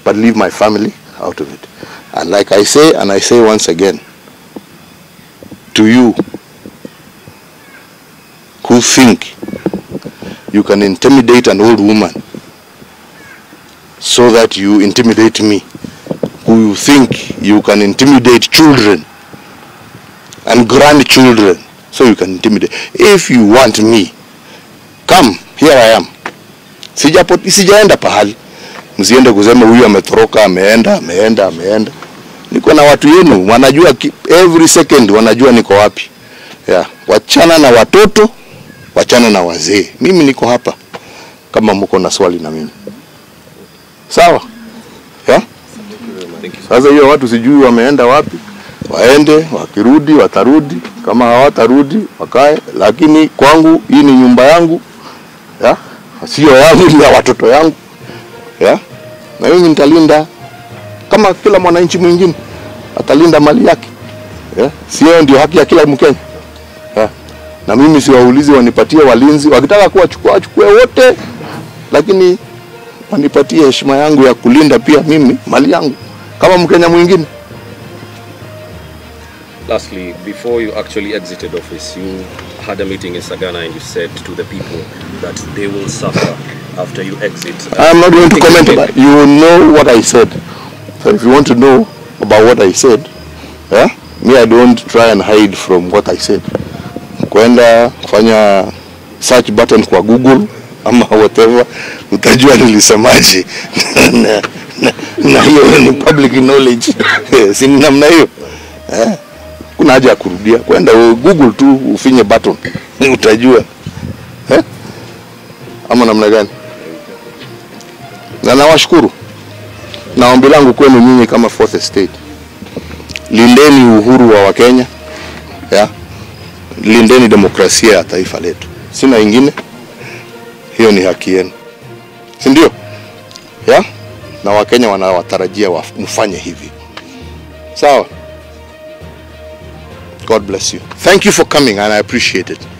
but leave my family out of it. And like I say, and I say once again, to you who think you can intimidate an old woman so that you intimidate me, who you think you can intimidate children and grandchildren so you can intimidate. If you want me, come, here I am. Sijapo, sijaenda pahali. Msiende kusema huyu ametoroka, ameenda, ameenda, ameenda. Niko na watu yenu, wanajua ki- every second wanajua niko wapi. Yeah. Wachana na watoto, wachana na wazee. Mimi niko hapa kama mko na swali na mimi. Sawa? Yeah? Sasa hiyo watu sijui wameenda wapi, waende, wakirudi watarudi, kama hawatarudi wakae, lakini kwangu hii ni nyumba yangu ya sio yangu, ni ya watoto yangu ya na mimi nitalinda kama kila mwananchi mwingine atalinda mali yake ya sio ndio haki ya kila Mkenya ya na mimi siwaulizi wanipatie walinzi, wakitaka kuwachukua wachukue wote, lakini wanipatie heshima yangu ya kulinda pia mimi mali yangu kama Mkenya mwingine. Lastly, before you actually exited office, you had a meeting in Sagana and you said to the people that they will suffer after you exit. I'm not going to comment about it. You know what I said. So if you want to know about what I said, yeah, me I don't try and hide from what I said. Kwenda kufanya search button kwa Google ama whatever, utajua nilisemaje na, na, na hiyo ni public knowledge si ni namna hiyo eh? Kuna haja ya kurudia, kwenda u- Google tu ufinye button utajua eh? ama namna gani? na nawashukuru na ombi langu kwenu nyinyi kama fourth estate, lindeni uhuru wa Wakenya ya lindeni demokrasia ya taifa letu, sina ingine. Hiyo ni haki yenu, si ndio? Ya na Wakenya wanawatarajia wa- mfanye hivi, sawa? God bless you. Thank you for coming and I appreciate it.